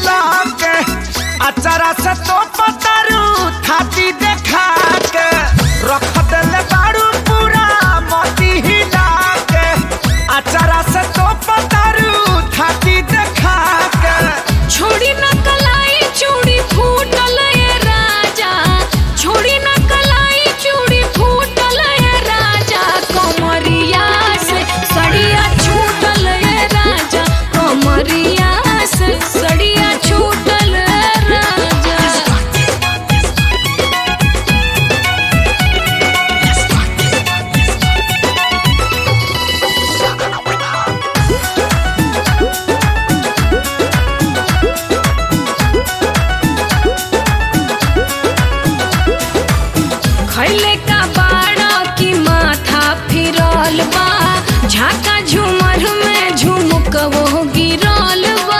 हिला के अचारा से तो पतारू थाती देखा के रख देले बारू पूरा मोती हिला के अचारा से तो पतारू थाती देखा के छोड़ी न कलाई चूड़ी फूटल ये राजा छोड़ी न कलाई चूड़ी फूटल ये राजा कमरिया से सड़िया छूटल ये राजा कमरिया से सड़िया छूटल ये राजा खैले का बाड़ा की माथा फिरल बा झाका झूमर में झुमक वो गिरल बा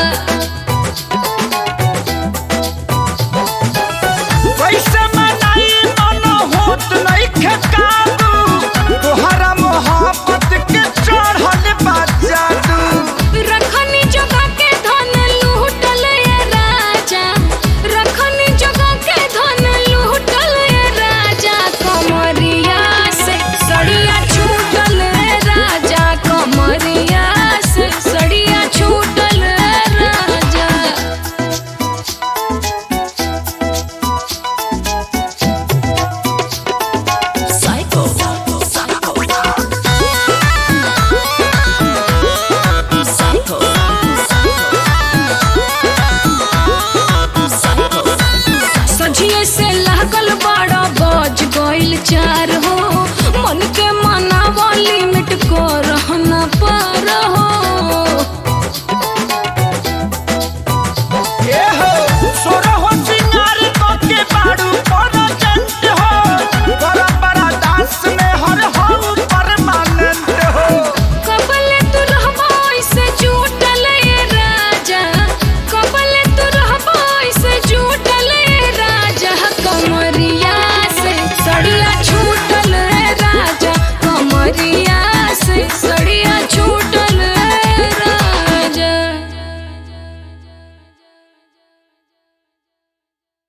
कैसे मनाई मन होत नइखे काबू तोहरा मोहब्बत के चढ़ल बा जादू रखनी जगह के धन लूटल ये राजा रखनी जगह के धन लूटल ये राजा कमरिया से सड़िया छूटल ये राजा कमरिया से सड़िया छूटल ये राजा सझिए से लागल बड़ा बज गइल चार